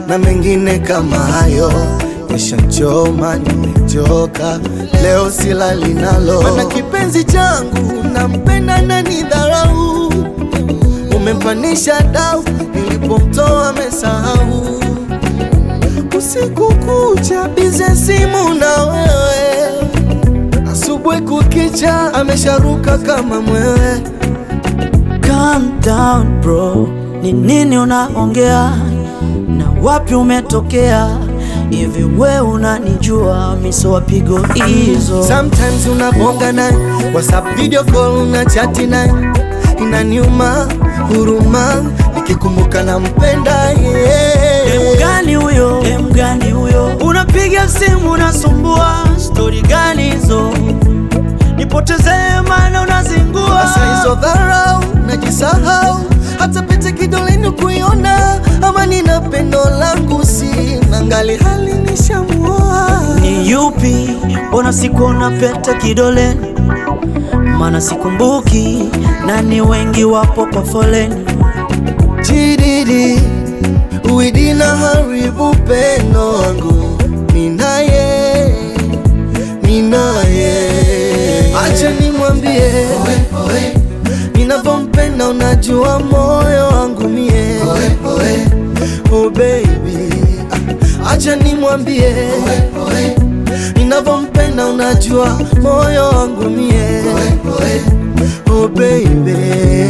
na mengine kama hayo yashanchoma, nimechoka leo silali nalo, mana kipenzi changu nampenda na nidharau, umempanisha dau, nilipomtoa amesahau, usiku kucha bize simu na wewe, asubuhi kukicha amesharuka kama mwewe. Calm down bro, ni nini unaongea na wapi umetokea? Hivi we unanijua miso wapigo hizo? Sometimes unabonga naye WhatsApp video call una chati naye, inaniuma huruma nikikumbuka nampenda Demu yeye. gani huyo? Demu gani huyo? Unapiga simu unasumbua, stori gani hizo? Nipotezee maana unazingua. Sasa hizo dharau najisahau, hata pete kidoleni kuiona, ama nina pendo langu sina, ngali hali nishamuoa. Ni yupi? Mbona sikuona pete kidoleni? Maana sikumbuki, na ni wengi wapo kwa foleni. Chididi uidina haribu pendo wangu ninaye ninaye, acha nimwambie ninavyompenda, unajua moyo wangu mie oh baby, Ah, acha nimwambie ninavyompenda, unajua moyo wangu mie oh baby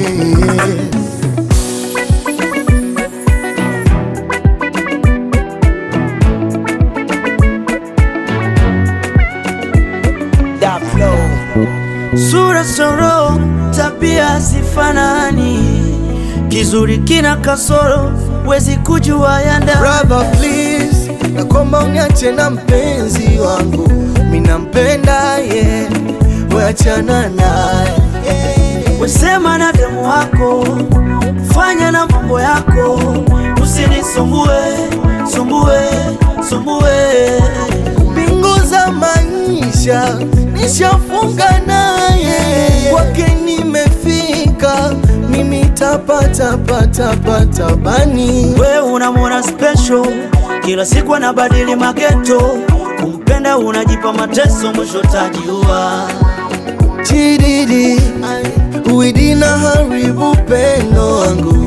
Sura soro, tabia sifanani, kizuri kina kasoro, wezi kujua ya ndani. Brother please, nakomba uniache na mpenzi wangu, minampenda ye, weachana naye Wesema na demu wako, fanya na mambo yako, usinisumbue sumbue sumbue. mbingu za maisha nishafunga naye, kwake nimefika, mimi tapatapatapata bani We unamwona special, kila siku anabadili mageto, kumpenda unajipa mateso, mwisho tajiua. chididi uidina haribu pendo wangu